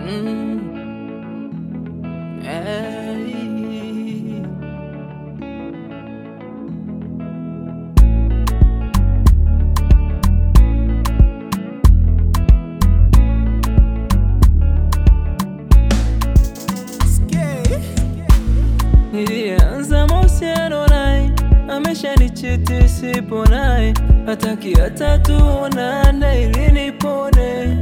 Mm. Hey. Nilianza mahusiano naye, ameshanichiti sipo naye, hataki hata tuonane ili nipone.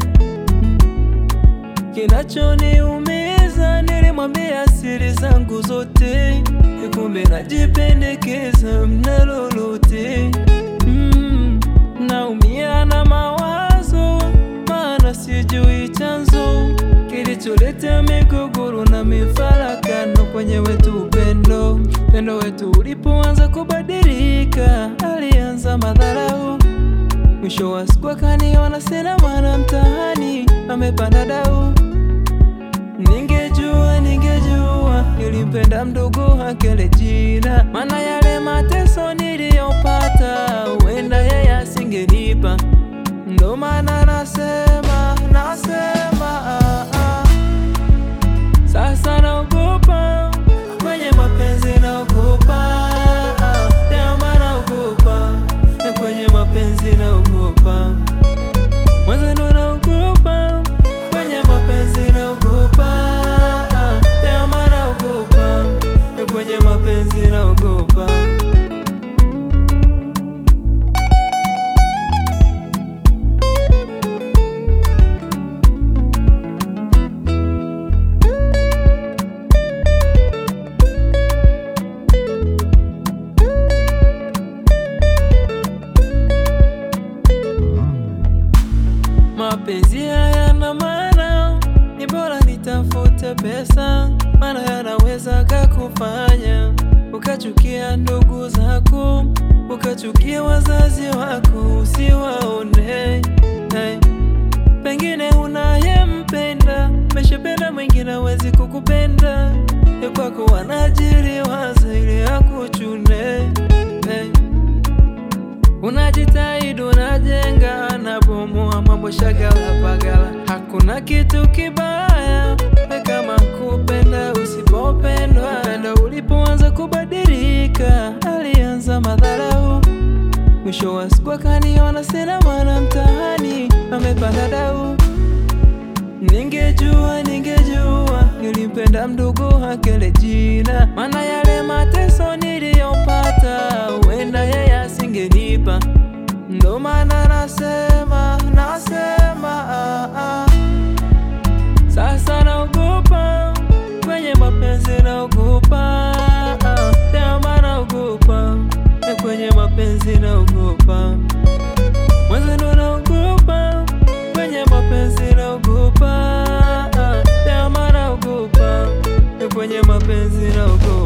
Kinachoniumiza, nilimwambia siri zangu zote, kumbe najipendekeza mna lolote. Mm, naumia na mawazo, maana sijui chanzo kilicholeta migogoro na mifarakano kwenye wetu upendo. Upendo wetu ulipoanza kubadilika, alianza madharau. Mwisho wa siku akaniona sina maana mtaani, amepanda dau. Ningejua, ningejua nilimpenda mdogo wake jina, maana yale mateso niliyopata huenda yeye asingenipa. Ndo maana nasema, nasema ah, ah. Sasa naogopa kwenye mapenzi, naogopa ah, daima naogopa na kwenye mapenzi naogopa mwenzenu, naogopa kwenye mapenzi, naogopa ah, daima naogopa na kwenye mapenzi naogopa. Mapenzi hayana maana, ni bora nitafute pesa, maana yanaweza kakufanya ukachukia ndugu zako, ukachukia wazazi wako, usiwaone hey. Pengine unayempenda meshapenda mwingine hawezi kukupenda, ya kwako wanajiri waza ili akuchune hey. Unajitahidi, unajenga, nabomoa mambo shagala bagala. Hakuna kitu kibaya kama kupenda usipopendwa. Penda ulipoanza kubadilika, alianza madharau. Mwisho wa siku akaniona sina maana mtaani, amepanda dau. Ningejua, ningejua nilimpenda mdogo wake jina, maana yale mateso niliyopata huenda yeye asingenipa. Ndo maana nasema, nasema ah, ah. Sasa naogopa kwenye mapenzi, naogopa ah, daima naogopa na kwenye mapenzi naogopa mwenzenu, naogopa kwenye mapenzi, naogopa ah, daima naogopa na kwenye mapenzi naogopa